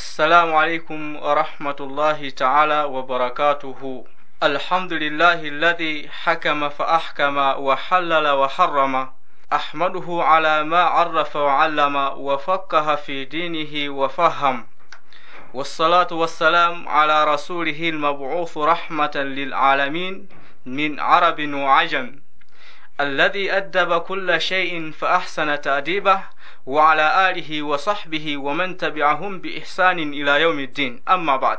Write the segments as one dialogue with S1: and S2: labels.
S1: السلام عليكم ورحمة الله تعالى وبركاته الحمد لله الذي حكم فأحكم وحلل وحرم أحمده على ما عرف وعلم وفقه في دينه وفهم والصلاة والسلام على رسوله المبعوث رحمة للعالمين من عرب وعجم الذي أدب كل شيء فأحسن تأديبه وعلى آله وصحبه ومن تبعهم بإحسان إلى يوم الدين أما بعد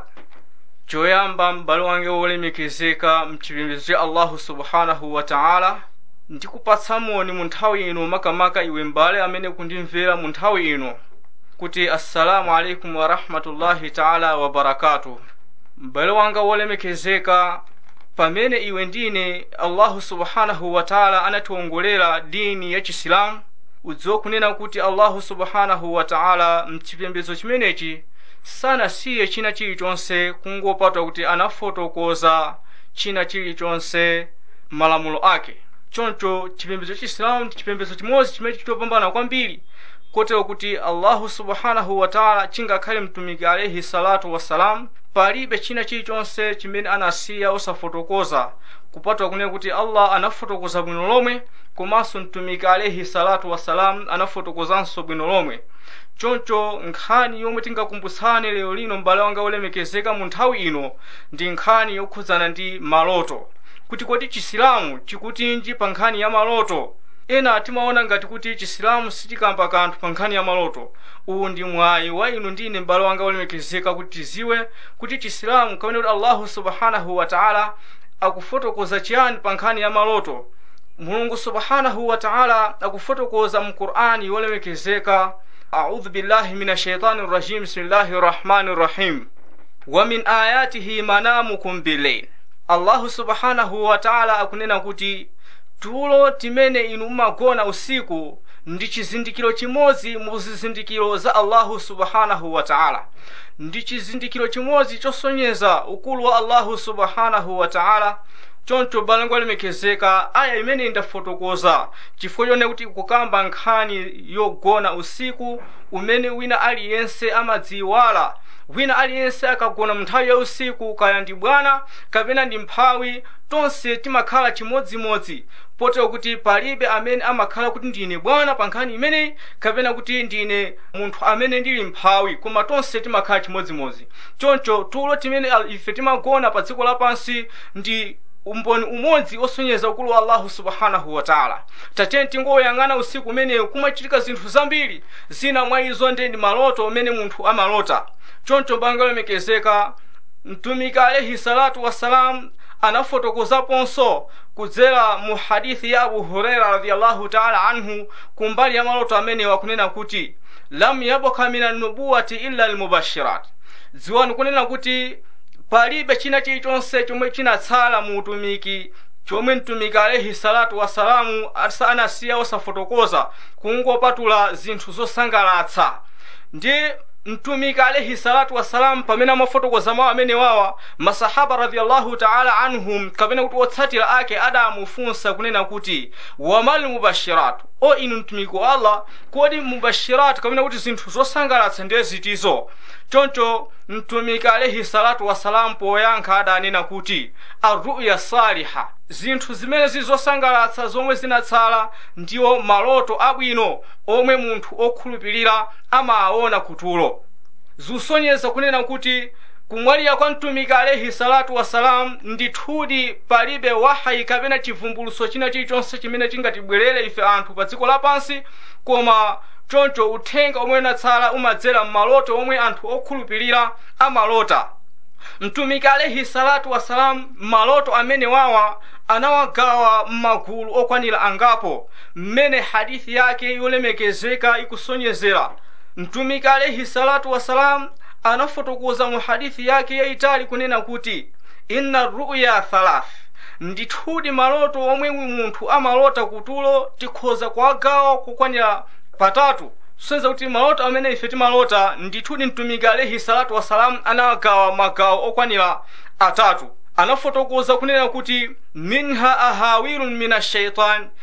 S1: choyamba m'bale wange wolemekezeka mchipembedzo cha allahu subhanahu wa taala ndikupatsa moni mu nthawi ino makamaka iwe m'bale amene kundimvera mu nthawi ino kuti assalamu alaikum warahmatullahi taala wabarakatuh m'bale wanga wolemekezeka pamene iwe ndine allahu subhanahu wa taala anatiwongolera dini ya chisilamu udziwe kunena kuti allahu subhanahu wa taala mchipembedzo chimenechi sanasiye china chilichonse kungopatwa kuti anafotokoza china chilichonse malamulo ake choncho chipembedzo cha chisilamu ndi chipembedzo chimodzi chimene chitopambana kwambiri kotero kuti allahu subhanahu wa taala chingakhale mtumiki alaihi salatu wassalam palibe china chilichonse chimene anasiya osafotokoza kupatwa kunena kuti allah anafotokoza bwino lomwe komanso mtumiki alaihi salatu wassalam anafotokozanso bwino lomwe choncho nkhani yomwe tingakumbutsane lero lino m'bale wanga wolemekezeka mu nthawi ino ndi nkhani yokhudzana ndi maloto kuti kodi chisilamu chikutinji pa nkhani ya maloto ena timaona ngati kuti chisilamu sichikamba kanthu pa nkhani ya maloto uwu ndi mwayi wa inu ndine m'bale wanga wolemekezeka kuti tiziwe kuti chisilamu kamene kuti allahu subhanahu wa taala akufotokoza chiyani pa nkhani ya maloto mulungu subhanahu wa taala akufotokoza mu qur'ani yolemekezeka أعوذ بالله من الشيطان الرجيم بسم الله الرحمن الرحيم ومن آياته منامكم بالليل الله سبحانه وتعالى akunena kuti tulo timene inu mumagona usiku ndi chizindikiro chimodzi mu zizindikiro za allahu subhanahu wa taala ndi chizindikiro chimodzi chosonyeza ukulu wa allahu subhanahu wa taala choncho balango lemekezeka aya imene ndafotokoza chifukwa chone kuti kukamba nkhani yogona usiku umene wina aliyense amadziwala wina aliyense akagona munthawi ya usiku kaya ndi bwana kapena ndi mphawi tonse timakhala chimodzimodzi potero kuti palibe amene amakhala kuti ndine bwana pa nkhani imeneyi kapena kuti ndine munthu amene ndili mphawi koma tonse timakhala chimodzimodzi choncho tulo timene ife timagona pa dziko lapansi ndi umboni umodzi osonyeza ukulu wa allahu subhanahu wa taala tatene tingoyang'ana usiku umeneyo kumachitika zinthu zambiri zina mwa izo ndi maloto umene munthu amalota choncho banga lemekezeka mtumiki alaihi salatu wassalam anafotokozaponso kudzera mu hadithi ya abu huraira radiallahu taala anhu kumbali ya maloto amenewa kunena kuti lam yabka min annubuwati illa almubashirat dziwani kunena kuti palibe china chilichonse chomwe chinatsala mu utumiki chomwe mtumiki alaihi salatu wassalamu anasiya osafotokoza kungopatula zinthu zosangalatsa ndi mtumiki alaihi salatu wassalamu pamene amafotokoza mawu amene wawa masahaba radiallahu taala anhum kapena kuti otsatira ake adamufunsa kunena kuti wamal mubashiratu o inu mtumiki wa allah kodi mubashiratu kapena kuti zinthu zosangalatsa ndiye zitizo choncho mtumiki alaihi salatu wassalamu poyankha adanena kuti arruya saliha zinthu zimene zizosangalatsa zomwe zinatsala ndiwo maloto abwino omwe munthu okhulupirira amawaona kutulo zikusonyeza kunena kuti kumwalira kwa mtumiki alaihi salatu wassalamu ndithudi palibe wahayi kapena chivumbuluso china chilichonse chimene chingatibwerere ife anthu pa dziko lapansi koma choncho uthenga omwe unatsala umadzera m'maloto omwe anthu okhulupirira amalota mtumiki alaihi salatu wassalamu maloto amene wawa anawagawa m'magulu okwanira angapo mmene hadithi yake yolemekezeka ikusonyezera mtumiki alaihi salatu wassalamu anafotokoza mu hadithi yake yayitali kunena kuti inna ruya thalath ndithudi maloto omwe munthu amalota kutulo tikhoza kuwagawa kukwanira patatu kusonyeza kuti maloto amene ife timalota ndithudi mtumiki alaihi salatu wassalamu anawagawa magawo okwanira atatu anafotokoza kunena kuti minha ahawilun min ashaitan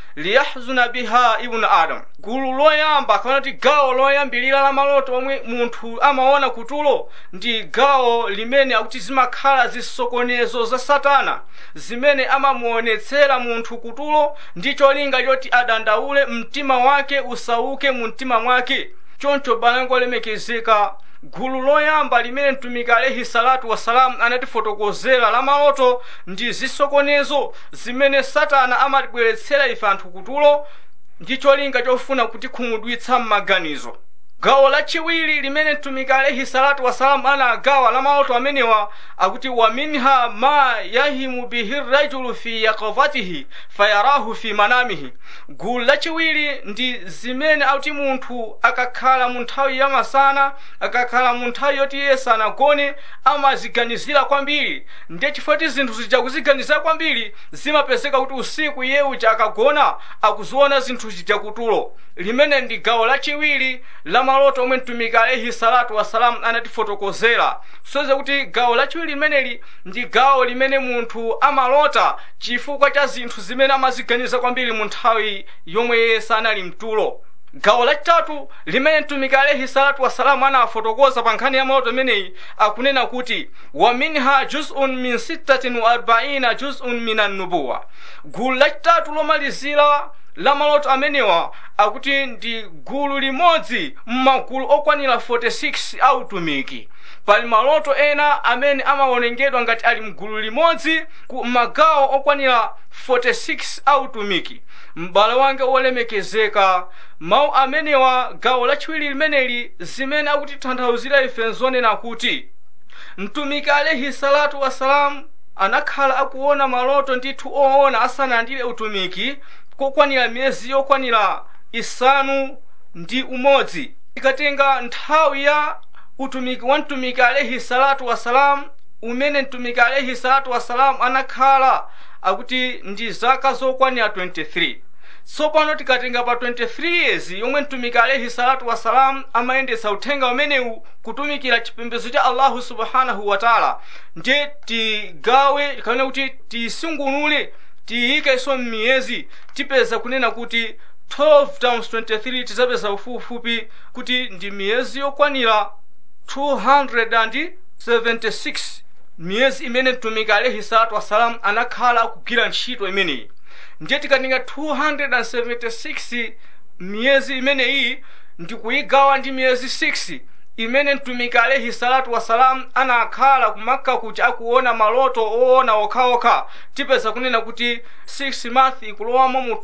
S1: liyahzuna biha ibnu adam gulu loyamba kapena kuti gawo loyambilira la maloto omwe munthu amaona kutulo ndi gawo limene akuti zimakhala zisokonezo za satana zimene amamuonetsera munthu kutulo ndi cholinga choti adandaule mtima wake usauke mu mtima mwake choncho balango lemekezeka gulu loyamba limene mtumiki alaihi salatu wasalamu anatifotokozera la maloto ndi zisokonezo zimene satana amatibweretsera ife anthu kutulo ndi cholinga chofuna kuti khumudwitsa m'maganizo gawo lachiwiri limene mtumiki alaihi salatu wasalamu anagawa la maloto amenewa akuti wa minha ma yahimu bihi rajulu fi yakavatihi fayarahu fi manamihi gulu lachiwiri ndi zimene akuti munthu akakhala mu nthawi ya masana akakhala mu nthawi yoti iye sanagone amaziganizira kwambiri ndiye chifukwa ti zinthu zija kuziganizira kwambiri zimapezeka kuti usiku iye uja akagona akuziona zinthu zija kutulo limene ndi gawo lachiwiri la maloto omwe mtumiki alaihi salatu wasalamu anatifotokozera soze kuti gawo lachiwiri limeneli ndi gawo limene munthu amalota chifukwa cha zinthu zimene amaziganiza kwambiri mu nthawi yomwe iye sanali mtulo gawo lachitatu limene mtumiki alaihi salatu wasalamu anafotokoza pa nkhani ya maloto imeneyi akunena kuti wa minha juzun min sittatin wa arbaina juzun min annubuwa gulu lachitatu lomalizira la maloto amenewa akuti ndi gulu limodzi m'magulu okwanira 46 a utumiki pali maloto ena amene amaonengedwa ngati ali mgulu limodzi ku magawo okwanira 46 a utumiki m'bale wange wolemekezeka mawu amenewa gawo lachiwiri limeneli zimene akutitanthauzira ife nzonena kuti mtumiki alaihi salatu wasalamu anakhala akuona maloto ndithu oona asanandire utumiki kokwanira miyezi yokwanira isanu ndi umodzi ikatenga nthawi ya utumiki wa mtumiki alaihi salatu wassalam umene mtumiki alaihi salatu wassalam anakhala akuti ndi zaka zokwanira 23 tsopano tikatenga pa 23 years yomwe mtumiki alaihi salatu wassalam amayendetsa uthenga umenewu kutumikira chipembedzo cha allahu subhanahu wataala ndiye tigawe kapena kuti tisungunule tiyikeso m'miyezi tipeza kunena kuti 12 times 23 tizapeza ufupifupi kuti ndi miyezi yokwanira 276 miyezi imene mtumiki alaihi salatu wassalam anakhala akugwira ntchito imeneyi ndiye tikatenga 276 miyezi imeneyi ndikuyigawa ndi miyezi 6 imene mtumiki alaihi salatu wassalam anakhala kumakka kuti akuona maloto oona okhaokha tipeza kunena kuti 6 month ikulowamo mu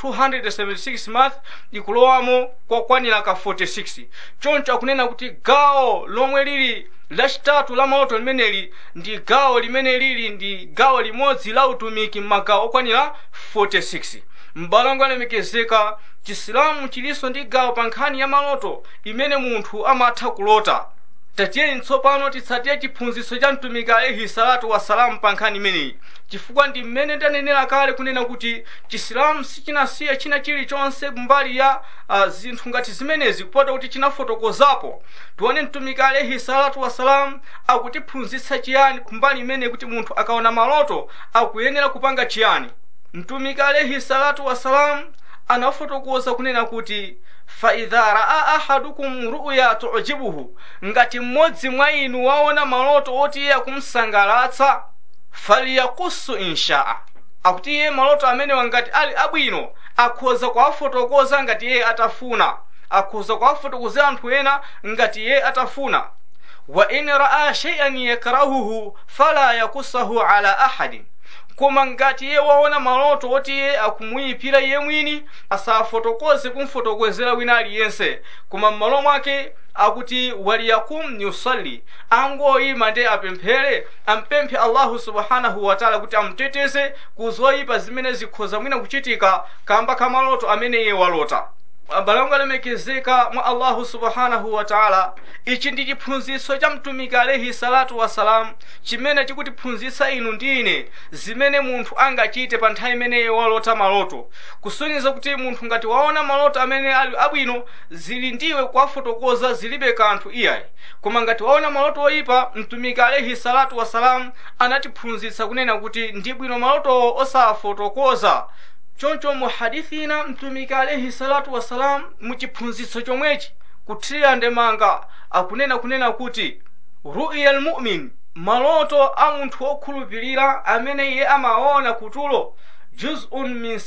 S1: 276 month ikulowamo kokwanira ka 46 choncho akunena kuti gawo lomwe lili lachitatu la maloto limeneli ndi gawo limene lili ndi gawo limodzi la utumiki m'magawo okwanira 46 m'bale alemekezeka chisilamu chilinso ndi gawo pa nkhani ya maloto imene munthu amatha kulota tatiyeni tsopano titsatire chiphunzitso cha mtumiki alaihi salatu wassalamu pa nkhani imeneyi chifukwa ndi mmene ndanenera kale kunena kuti chisilamu sichinasiya china chilichonse mbali ya uh, zinthu ngati zimenezi kupota kuti chinafotokozapo tione mtumiki alaihi salatu wassalamu akutiphunzitsa chiyani kumbali imene kuti munthu akaona maloto akuyenera kupanga chiyani mtumiki alaihi salatu wassalamu anafotokoza kunena kuti faidha raa ahadukum ruya tujibuhu ngati mmodzi mwa inu waona maloto oti iye akumsangalatsa faliyakusu inshaa akuti iye maloto amenewa ngati ali abwino akhoza kuwafotokoza ngati iye atafuna akhoza kuwafotokozera anthu ena ngati iye atafuna wa in raa shay'an yakrahuhu fala yakusahu ala ahadin koma ngati iye waona maloto oti iye akumuyipira iye mwini asafotokoze kumfotokozera wina aliyense koma m'malo mwake akuti waliyakum yusalli angoyima ndi apemphere ampemphe allahu subhanahu wataala kuti amuteteze ku zoyipa zimene zikhoza mwina kuchitika kamba ka maloto amene iye walota abale alemekezeka mwa allahu subhanahu wataala ichi ndi chiphunzitso cha mtumiki alaihi salatu wassalam chimene chikutiphunzitsa inu ndi ine zimene munthu angachite pa nthawi imeneyi walota maloto kusonyeza kuti munthu ngati waona maloto amene ali abwino zili ndiwe kuwafotokoza zilibe kanthu iyayi koma ngati waona maloto oyipa mtumiki alaihi salatu wassalam anatiphunzitsa kunena kuti ndi bwino malotowo osafotokoza choncho mu hadithi ina mtumiki alaihi salatu wassalam mu chiphunzitso chomwechi kuthirira ndemanga akunena kunena kuti ru'ya lmumin maloto a munthu wokhulupirira amene iye amaona kutulo juz'un min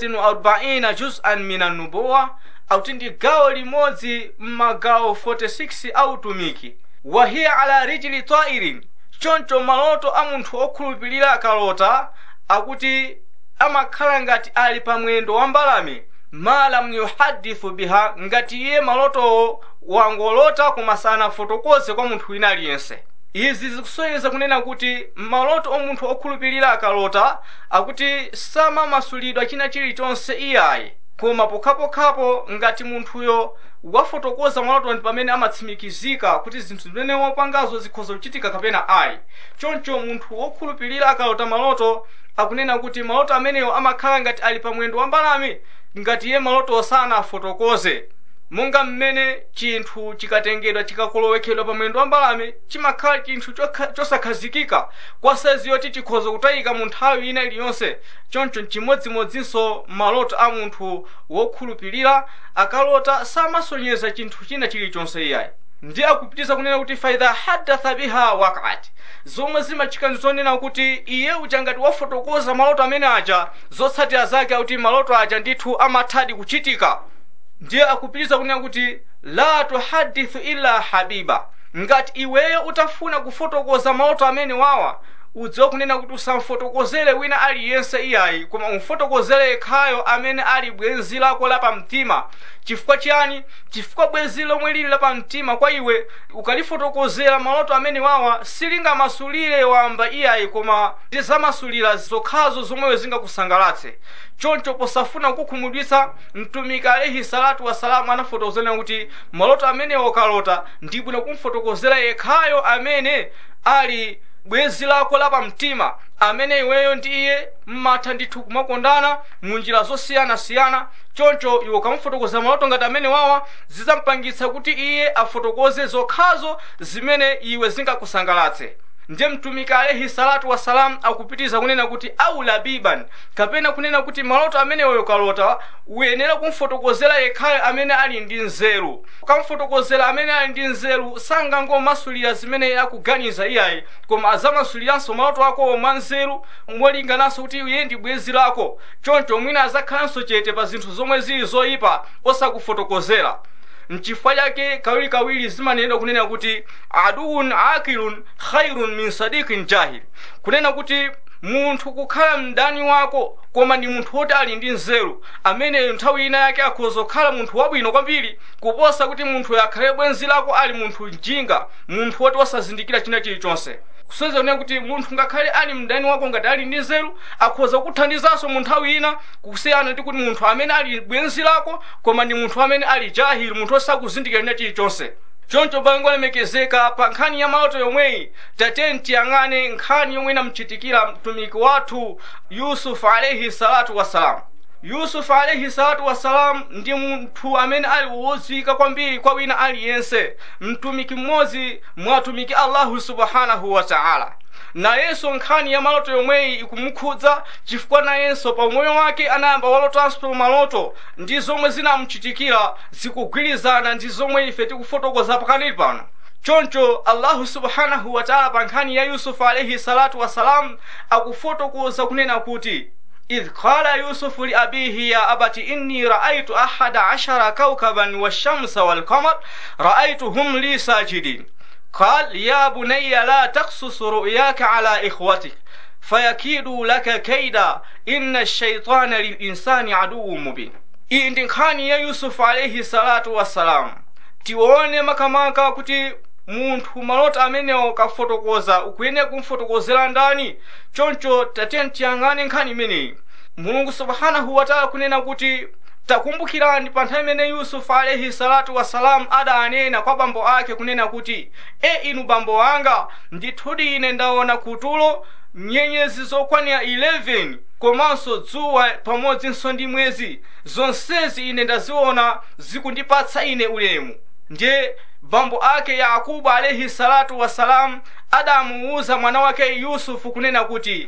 S1: 46 juz'an min annubuwa akuti ndi gawo limodzi m'magawo 46 a utumiki wahiya ala rijili tairin choncho maloto a munthu wokhulupirira akalota akuti amakhala ngati ali pa mwendo wa mbalame ma lam yuhadithu biha ngati iye malotowo wangolota koma sanafotokoze kwa munthu wina aliyense izi zikusonyeza kunena kuti maloto omunthu okhulupirira akalota akuti samamasulidwa china chilichonse iyayi koma pokhapokhapo ngati munthuyo wafotokoza maloto ndi pamene amatsimikizika kuti zinthu zimene wapangazo zikhoza kuchitika kapena ayi choncho munthu wokhulupirira akalota maloto akunena kuti maloto amenewo amakhala ngati ali pa mwendo wa mbalame ngati iye maloto sanafotokoze monga mmene chinthu chikatengedwa chikakolowekedwa pa mwendo wa mbalame chimakhala chinthu chosakhazikika kwa saizi yoti chikhoza kutayika mu nthawi ina iliyonse choncho chimodzimodzinso maloto a munthu wokhulupirira akalota samasonyeza chinthu china chilichonse iyayi ndi akupitiza kunena kuti faidha hadatha biha waqat zomwe zimachitika ndi zonena kuti iye uja ngati wafotokoza maloto amene aja zotsatira zake akuti maloto aja ndithu amathadi kuchitika ndiye akupitiza kunena kuti la tuhadithu illa habiba ngati iweyo utafuna kufotokoza maloto amene wawa udziwe kunena kuti usamfotokozere wina aliyense iyayi koma umfotokozere yekhayo amene ali bwenzi lako lapamtima chifukwa chiyani chifukwa bwenzi lomwe lili lapamtima kwa iwe ukalifotokozera maloto amene wawa silingamasulire wamba iyayi koma zamasulira zokhazo zomweyo zingakusangalatse choncho posafuna kukukhumudwitsa mtumiki alaihi salatu wasalamu anafotokozera kuti maloto amenewo ukalota ndi bwino kumfotokozera yekhayo amene ali bwenzi lako lapamtima amene iweyo ndi iye mmatha ndithu kumakondana mu njira zosiyanasiyana choncho iwe ukamufotokoza maloto ngati amene wawa zizampangitsa kuti iye afotokoze zokhazo zimene iwe zingakusangalatse ndiye mtumiki alaihi salatu wassalam akupitiza kunena kuti au labiban kapena kunena kuti maloto amenewo ukalota uyenera kumfotokozera yekhayo amene ali ndi nzeru ukamfotokozera amene ali ndi nzeru sangangomasulira zimene akuganiza iyayi koma azamasuliranso maloto akowo mwa nzeru molingananso kuti iye ndi bwenzi lako choncho mwina azakhalanso chete pa zinthu zomwe zili zoyipa osakufotokozera mchifukwa chake kawirikawiri zimanenedwa kunena kuti aduun akilun khairun min sadikin jahil kunena kuti munthu kukhala mdani wako koma ndi munthu woti ali ndi nzeru ameneyo nthawi ina yake akhoza kukhala munthu wabwino kwambiri kuposa kuti munthuyo akhale bwenzi lako ali munthu mjinga munthu woti wasazindikira china chilichonse kusonyeza kunena kuti munthu ngakhale ali mdani wako ngati ali ndi nzeru akhoza kuthandizanso mu nthawi ina kusiyana ndi kuti munthu amene ali bwenzi lako koma ndi munthu amene ali jahili munthu osakuzindikira china chilichonse choncho bango lemekezeka pa nkhani ya maloto yomweyi tateni tiyang'ane nkhani yomwe inamchitikira mtumiki wathu yusufu alaihi salatu wassalamu yusufu alaihi salatu wassalam ndi munthu amene ali wodziwika kwambiri kwa wina aliyense mtumiki mmodzi mwa atumiki allahu subhanahu wa taala nayenso nkhani ya maloto yomweyi ikumukhudza chifukwa nayenso pa umoyo wake anayamba walotanso maloto ndi zomwe zinamuchitikira zikugwirizana ndi zomwe ife tikufotokoza pakanili pano choncho allahu subhanahu wa taala pa nkhani ya yusufu alaihi salatu wassalam akufotokoza kunena kuti إذ قال يوسف لأبيه يا أبت إني رأيت أحد عشر كوكبا والشمس والقمر رأيتهم لي ساجدين قال يا بني لا تقصص رؤياك على إخوتك فيكيدوا لك كيدا إن الشيطان للإنسان عدو مبين iyi ndi nkhani ya yusufu alaihi salatu wassalam tione makamaka kuti munthu maloto amenewo kafotokoza ukuyenera kumfotokozera ndani choncho tatiyeni tiyang'ane nkhani imeneyi mulungu subhanahu wataala kunena kuti takumbukirani pa nthawi imene yusufu alaihi salatu wassalamu adanena kwa bambo ake kunena kuti e inu bambo anga ndithudi ine ndaona kutulo nyenyezi zokwanira 11 komanso dzuwa pamodzinso ndi mwezi zonsezi ine ndaziona zikundipatsa ine ulemu ndiye bambo ake yakubu alaihi salatu wassalamu adamuwuza mwana wake yusufu kunena kuti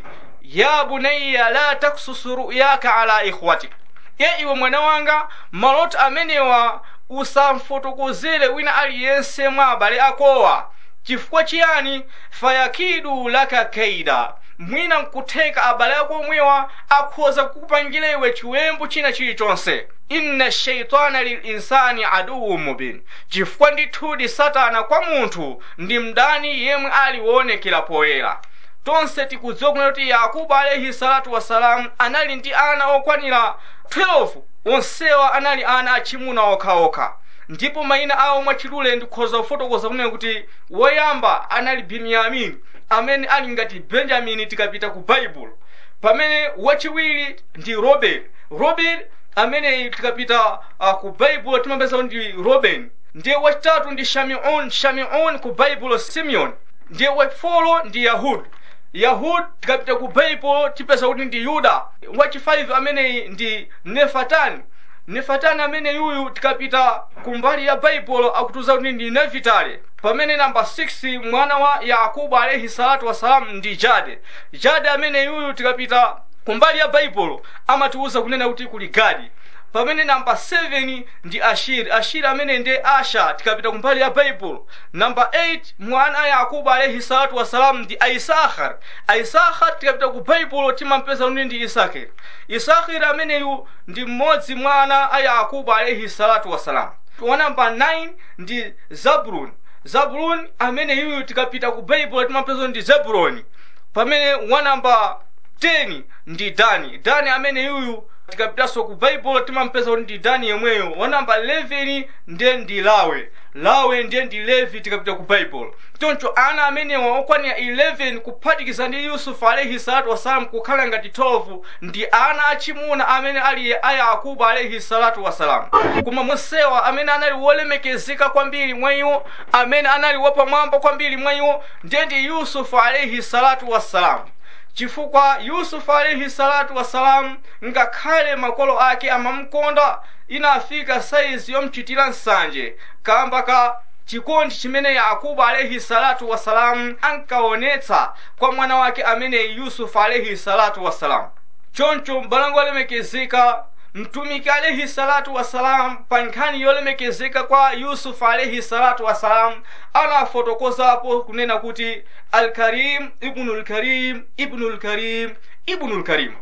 S1: ya bunayya la taksusu ruyaka ala ikhwatik ye iwe mwana wanga maloto amenewa usamfotokozere wina aliyense mwa abale akowa chifukwa chiyani fayakidu laka kaida mwina nkutheka abale ako omwewa akhoza kukupangira iwe chiwembu china chilichonse inna shaitana lilinsani aduwu mubin chifukwa ndithudi satana kwa munthu ndi mdani yemwe aliwonekera poyera tonse tikudziwa kuna kuti yakubu alaihi salatu wassalamu anali ndi ana okwanira 12 onsewa anali ana achimuna okhaokha ndipo mayina awo mwachidule ndikhoza kufotokoza kunena kuti woyamba anali binyamini amene ali ngati benjamini tikapita ku baibulo pamene wachiwiri ndi robert robert amene tikapita uh, ku baibulo timapeza kuti ndi robin ndiye wachitatu ndi shamiun shamiun ku baibulo simeon ndiye wachifolo ndi yahud yahud tikapita ku baibulo tipeza kuti ndi yuda wachi 5 ameneyi ndi nefatani nefatani amene yuyu tikapita kumbali ya baibulo akutuza kuti ndi nevitale pamene namba 6 mwana wa yakubu alaihi salatu wassalam ndi jade jade amene yuyu tikapita kumbali ya baibulo amatiuza kunena kuti kuli gadi pamene namba 7 ndi ashiri ashiri amene ndi asha tikapita kumbali ya baibulo namba 8 mwana wa yakubu alaihi salatu wassalam ndi aisahar aisahar tikapita ku baibulo timampeza kuti ndi isakiri isakiri ameneyu ndi mmodzi mwana a yakubu alaihi salatu wassalam wa namba 9 ndi zabuloni zabuloni amene yuyu tikapita ku baibulo timampeza ndi zebuloni pamene wa namba 10 ndi dani dani amene yuyu tikapitanso ku baibulo timampeza kuti ndi dani yemweyo wa namba 11 ndiye ndi lawe lawe ndiye ndi levi tikapita ku baibulo choncho ana amenewa okwanira 11 kuphatikiza ndi yusufu alaihi salatu wassalam kukhala ngati 12 ndi ana achimuna amene ali a yakubu alaihi salatu wassalam koma monsewa amene anali wolemekezeka kwambiri mwa iwo amene anali wapamwamba kwambiri mwa iwo ndiye ndi yusufu alaihi salatu wassalam chifukwa yusufu alaihi salatu wassalamu ngakhale makolo ake amamkonda inafika saizi yomchitira nsanje kamba ka chikondi chimene yakubu alaihi salatu wassalamu ankaonetsa kwa mwana wake amene yusufu alaihi salatu wassalamu choncho mbalango olemekezeka mtumiki alaihi salatu wassalam pa nkhani yolemekezeka kwa yusufu alaihi salatu wassalam anafotokozapo kunena kuti alkarim ibnul karim ibnul karim ibnul karim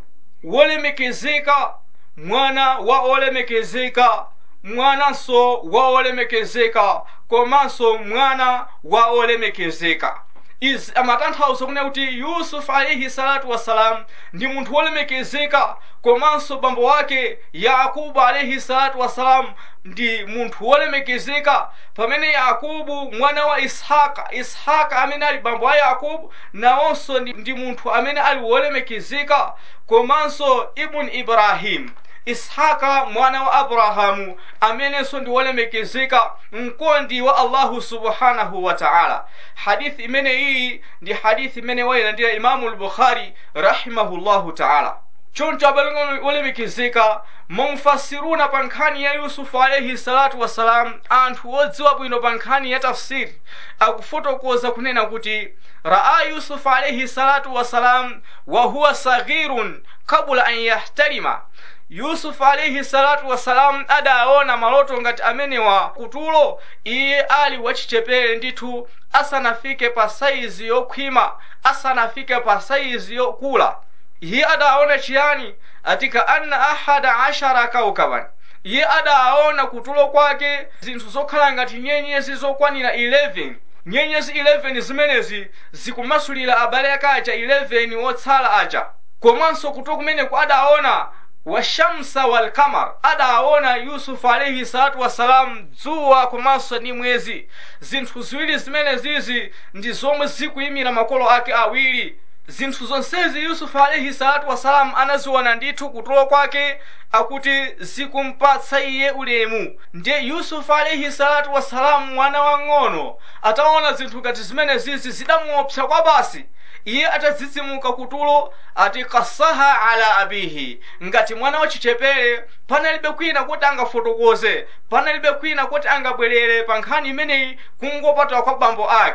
S1: wolemekezeka mwana wa olemekezeka mwananso wa olemekezeka komanso mwana wa olemekezeka izi amatanthauza kunena kuti yusufu alaihi salatu wassalam ndi munthu wolemekezeka komanso bambo wake yakubu alaihi salatu wassalam ndi munthu wolemekezeka pamene yakubu mwana wa ishaka ishaka amene ali bambo a yakubu nawonso ndi, ndi munthu amene ali wolemekezeka komanso ibn ibrahim ishaka mwana wa abrahamu amenenso ndi wolemekezeka mkondi wa allahu subhanahu wa taala hadithi imene iyi ndi hadithi imene wayilandira imamu lbukhari rahimahullahu taala choncho abale wolemekezeka mumfasiruna pa nkhani ya yusufu alaihi salatu wassalam anthu odziwa bwino pa nkhani ya tafsiri akufotokoza kunena kuti raa yusufu alaihi salatu wassalam wa huwa saghirun kabula an yahtalima yusufu alaihi salatu wassalam adaona maloto ngati amenewa kutulo iye ali wachichepere ndithu asanafike pa saizi yokhwima asanafike pa saizi yokula iye adaona chiyani atika anna ahada ashara kaukaban iye adaona kutulo kwake zinthu zokhala ngati nyenyezi zokwanira 11 nyenyezi 11 zimenezi zikumasulira abale ake aja 11 wotsala aja komanso kutulo kumeneku adaona washamsa walkamar adaona yusufu alaihi salatu wassalam dzuwa komanso ndi mwezi zinthu ziwiri zimenezizi ndi zomwe zikuyimira makolo ake awiri zinthu zonsezi yusufu alaihi salatu wassalam anaziona ndithu kutulo kwake akuti zikumpatsa iye ulemu ndiye yusufu alaihi salatu wassalamu mwana wang'ono ataona zinthu ngati zimenezizi zidamuopsa kwa basi iye atadzidzimuka kutulo ati kasaha ala abihi ngati mwana wachichepere panalibe kwina kuti angafotokoze panalibe kwina kuti angabwerere pa nkhani imeneyi kungopatwa kwa bambo ake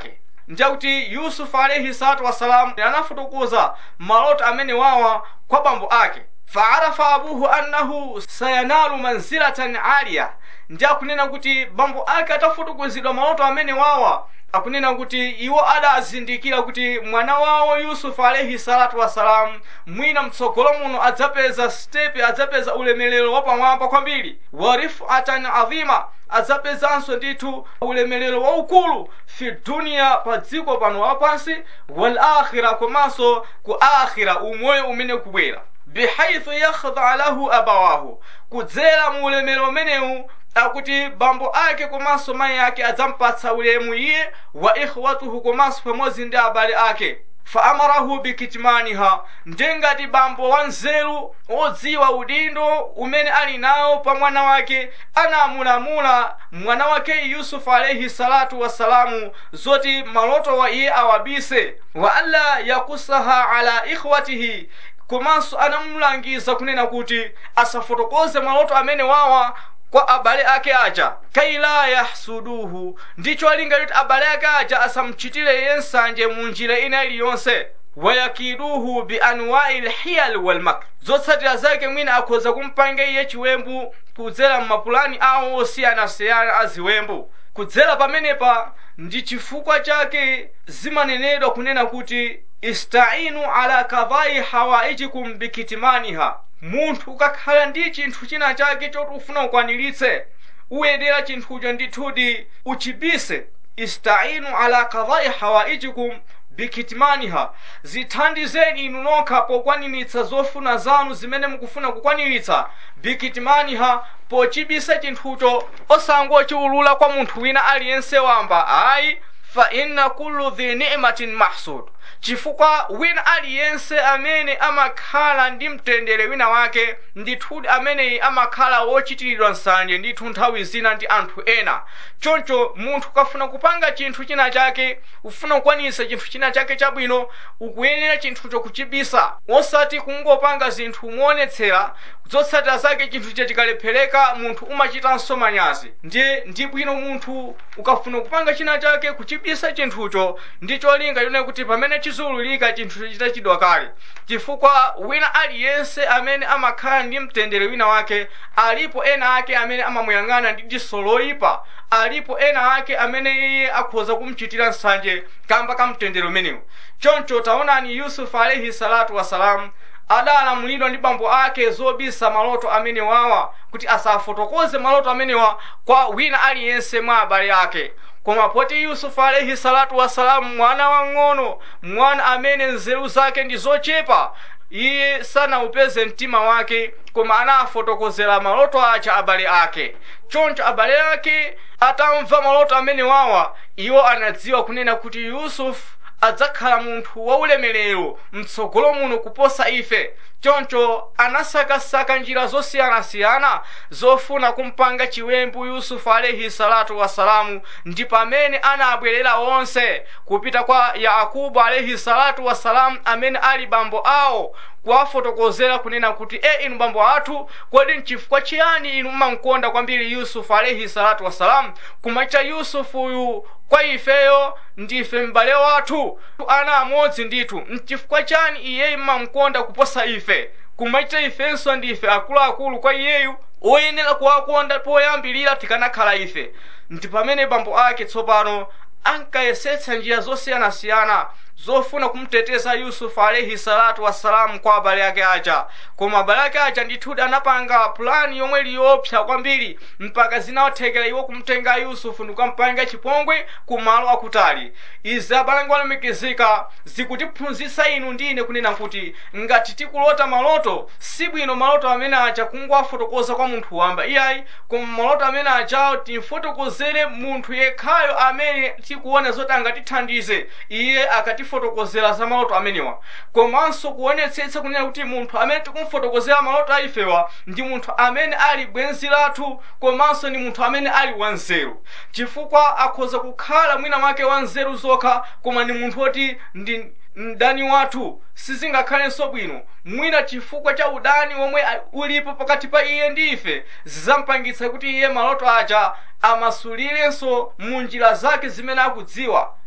S1: ndiyakuti yusufu alaihi salatu wassalamu anafotokoza maloto amene wawa kwa bambo ake faarafa abuhu annahu sayanalu manzilatan aliya ndi akunena kuti bambo ake atafotokozedwa maloto amene wawa akunena kuti iwo adazindikira kuti mwana wawo yusufu alaihi salatu wassalamu mwina mtsogolo muno adzapeza stepe adzapeza ulemelero wapamwamba kwambiri wa rifatan adhima adzapezanso ndithu ulemelero waukulu fi duniya pa dziko pano lapansi wal akhira komanso ku akhira umoyo umene kubwera bihaithu yakhdha lahu abawahu kudzera mu ulemerero umenewu akuti bambo ake komanso mayi ake adzampatsa ulemu iye wa ikhwatuhu komanso pamodzi ndi abale ake faamarahu bikitmaniha ndengati bambo wanzeru odziwa udindo umene ali nawo pa mwana wake anamulamula mwana wake yusufu alaihi salatu wassalamu zoti maloto wa iye awabise wa alla yakusaha ala ikhwatihi komanso anamulangiza kunena kuti asafotokoze maloto amene wawa kwa abale ake aja kaila yahsuduhu ndicho alinga kuti abale ake aja asamchitire iye nsanje mu njira ina iliyonse wayakiduhu bianwai lhiyal walmakr zotsatira zake mwina akhoza kumpanga iye chiwembu kudzera mmapulani awo osiyanasiyana a ziwembu kudzera pamenepa ndi chifukwa chake zimanenedwa kunena kuti istainu ala kadhai hawaijikum bikitmaniha munthu ukakhala ndi chinthu china chake choti ufuna ukwaniritse uyenera chinthucho ndithudi uchibise istainu ala kadhai hawaijikum bikitmaniha zithandizeni inu nokha pokwaniritsa zofuna zanu zimene mukufuna kukwaniritsa bikitmaniha pochibisa chinthucho osangochiulula kwa munthu wina aliyense wamba ayi fa inna kullu dhi ni'matin mahsud chifukwa wina aliyense amene amakhala ndi mtendere wina wake ndithudi ameneyi amakhala wochitiridwa nsanje ndithu nthawi zina ndi anthu ena choncho munthu ukafuna kupanga chinthu china chake ufuna kukwanisa chinthu china chake chabwino ukuyenera chinthucho kuchibisa osati kungopanga zinthu moonetsera zotsatira zake chinthucho chikalephereka munthu umachitanso manyazi ndiye ndi bwino munthu ukafuna kupanga china chake kuchibisa chinthucho ndi cholinga chone kuti pamene chizululika chinthucho chitachidwa kale chifukwa wina aliyense amene amakhala ndi mtendere wina wake alipo ena ake amene amamuyang'ana ndi diso loyipa alipo ena ake amene iye akhoza kumchitira nsanje kamba ka mtendere umenewu choncho taonani yusufu alaihi salatu wassalamu adalamulidwa ndi bambo ake zobisa maloto amene wawa kuti asafotokoze maloto amenewa kwa wina aliyense mwa abale ake koma poti yusufu alaihi salatu wassalamu mwana wang'ono mwana amene nzeru zake ndi zochepa iye sanaupeze mtima wake koma anafotokozera maloto acha abale ake choncho abale ake atamva maloto amene wawa iwo anadziwa kunena kuti yusufu adzakhala munthu waulemerero mtsogolo muno kuposa ife choncho anasakasaka njira zosiyanasiyana zofuna kumpanga chiwembu yusufu alaihi salatu wassalamu ndi pamene anabwerera onse kupita kwa yakubu alaihi salatu wassalamu amene ali bambo awo kuwafotokozera kunena kuti e inu bambo athu kodi nchifukwa chiyani inu mmankonda kwambiri yusufu alaihi salatu wassalamu kumachita yusufuyu kwa ifeyo ndife m'bale wathu ana amodzi ndithu nchifukwa chani iyeyu mmamkonda kuposa ife kumachita ifenso ndife akuluakulu kwa iyeyu oyenera kuwakonda poyambirira tikanakhala ife ndi pamene bambo ake tsopano ankayesetsa njira zosiyanasiyana zofuna kumteteza yusufu alaihi salatu wassalamu kwa abale ake aja koma abale ake aja ndithudi anapanga pulani yomwe liyopsa kwambiri mpaka zinaothekera iwo kumtenga yusufu ndikukampanga chipongwe kumalo akutali izi abalangi olemekezeka zikutiphunzitsa inu ndine kunena kuti ngati tikulota maloto sibwino maloto amene aja kungowafotokoza kwa munthu wamba iyayi koma maloto amene ajawo timfotokozere munthu yekhayo amene tikuona zoti angatithandize iye akatifotokozera za maloto amenewa komanso kuonetsetsa kunena kuti munthu amene tikumfotokozera maloto a ifewa ndi munthu amene ali bwenzi lathu komanso ndi munthu amene ali wanzeru chifukwa akhoza kukhala mwina mwake wanzeru zokha koma ndi munthu woti ndi mdani wathu sizingakhalenso bwino mwina chifukwa cha udani womwe ulipo pakati pa iye ndi ife zizampangitsa kuti iye maloto aja amasulirenso mu njira zake zimene akudziwa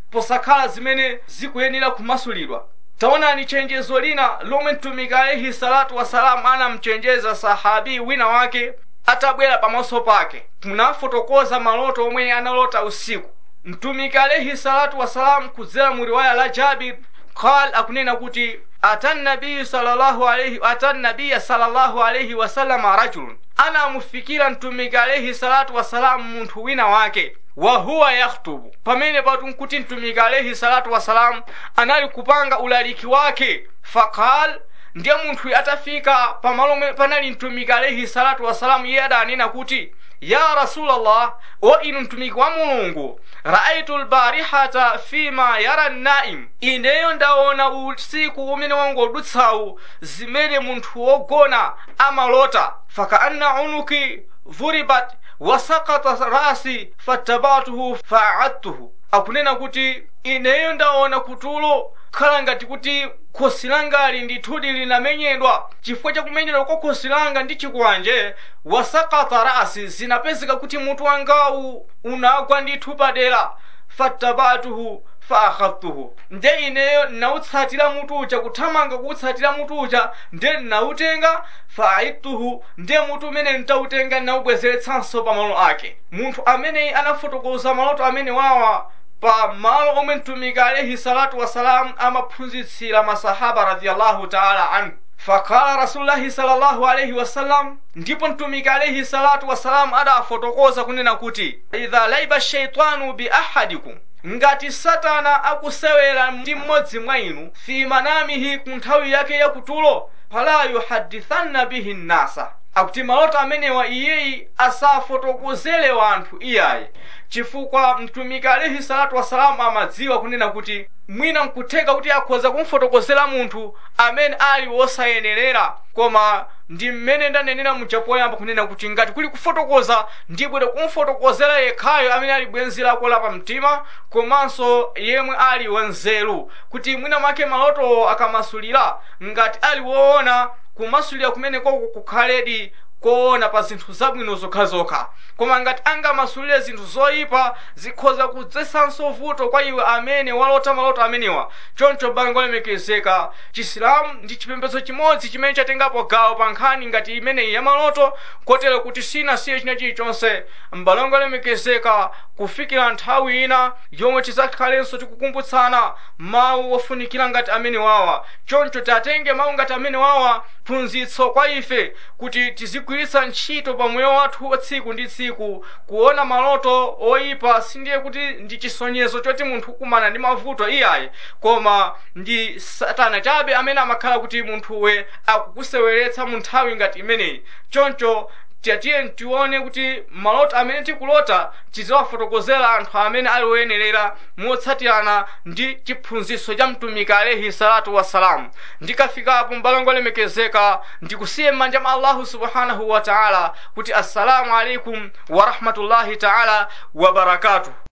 S1: posakhala zimene zikuyenera kumasulidwa taonani chenjezo lina lomwe mtumiki alaihi salatu wasalamu anamchenjeza sahabi wina wake atabwera pamaso pake kunafotokoza maloto omwe analota usiku mtumiki alaihi salatu wasalamu kudzera mu riwaya la jabir qal akunena kuti ata nabiyu sallallahu alaihi ata nabiya sallallahu alaihi wasallama rajulun anamufikira mtumiki alaihi salatu wasalamu munthu wina wake wa huwa yakhtubu pamene patu nkuti mtumiki alaihi salatu wasalamu anali kupanga ulaliki wake faqal ndiye munthu atafika pamalo omwe panali mtumiki alaihi salatu wasalamu iye adanena kuti ya rasulallah o inu mtumiki wa mulungu raaitu lbarihata fima yara naim ineyo ndaona usiku umene wangodutsawu zimene munthu wogona amalota fakaanna unuki dhuribat wasakata rasi fattabatuhu faadtuhu akunena kuti ineyo ndaona kutulo khala ngati kuti khosi langali ndithudi linamenyedwa chifukwa chakumenyedwa kwa khosi langa ndi chikwanje wasakata rasi zinapezeka kuti mutu wangawu unagwa ndithu padera fattabatuhu faakhadtuhu nde ineyo nautsatira mutu uja kuthamanga kuutsatira mutu uja nde nautenga faaidtuhu nde mutu umene ntautenga naubwezeretsanso pamalo ake munthu ameneyi anafotokoza maloto amene wawa pa malo omwe mtumiki alaihi salatu wassalam amaphunzitsira masahaba radiyallahu taala anhu fakala rasulullahi sallallahu alaihi wasallam ndipo mtumiki alaihi salatu wassalam adafotokoza kunena kuti idha laiba shaitanu bi ahadikum ngati satana akusewera ndi mmodzi mwa inu fi manamihi ku nthawi yake yakutulo fala yuhadithanna bihi nnasa akuti maloto amenewa iyeyi asafotokozere wanthu iyayi chifukwa mtumiki alaihi salatu wasalamu amadziwa kunena kuti mwina nkutheka kuti akhoza kumfotokozera munthu amene ali wosayenerera koma ndi mmene ndanenera muja poyamba kunena kuti ngati kuli kufotokoza ndibwere kumfotokozera yekhayo amene ali bwenzi lako la pamtima komanso yemwe ali wanzeru kuti mwina mwake maloto akamasulira ngati ali woona kumasulira kumeneko kukhaledi koona pa zinthu zabwino zokhazokha koma ngati angamasulire zinthu zoyipa zikhoza kudzetsanso vuto kwa iwe amene walota maloto amenewa choncho bango lemekezeka chisilamu ndi chipembedzo chimodzi chimene chatengapo gawo pa nkhani ngati imeneyi ya maloto kotero kuti sinasiye china chilichonse mbalongo lemekezeka kufikira nthawi ina yomwe tidzakhalenso tikukumbutsana mawu ofunikira ngati amene wawa choncho tatenge mawu ngati amene wawa phunzitso kwa ife kuti tizigwiritsa ntchito pa moyo wathu wa tsiku ndi tsiku kuona maloto oyipa sindiye kuti ndi chisonyezo choti munthu ukumana ndi mavuto iyayi koma ndi satana chabe amene amakhala kuti munthuwe akukuseweretsa mu nthawi ngati imeneyi choncho tiyatiye tione kuti maloto amene tikulota tiziwafotokozera anthu amene ali woyenerera motsatirana ndi chiphunzitso cha mtumiki alaihi salatu wassalamu ndikafikapo mbalongo lemekezeka ndikusiye m'manja mwa allahu subhanahu wa taala kuti assalamu alaikum warahmatullahi taala wabarakatuh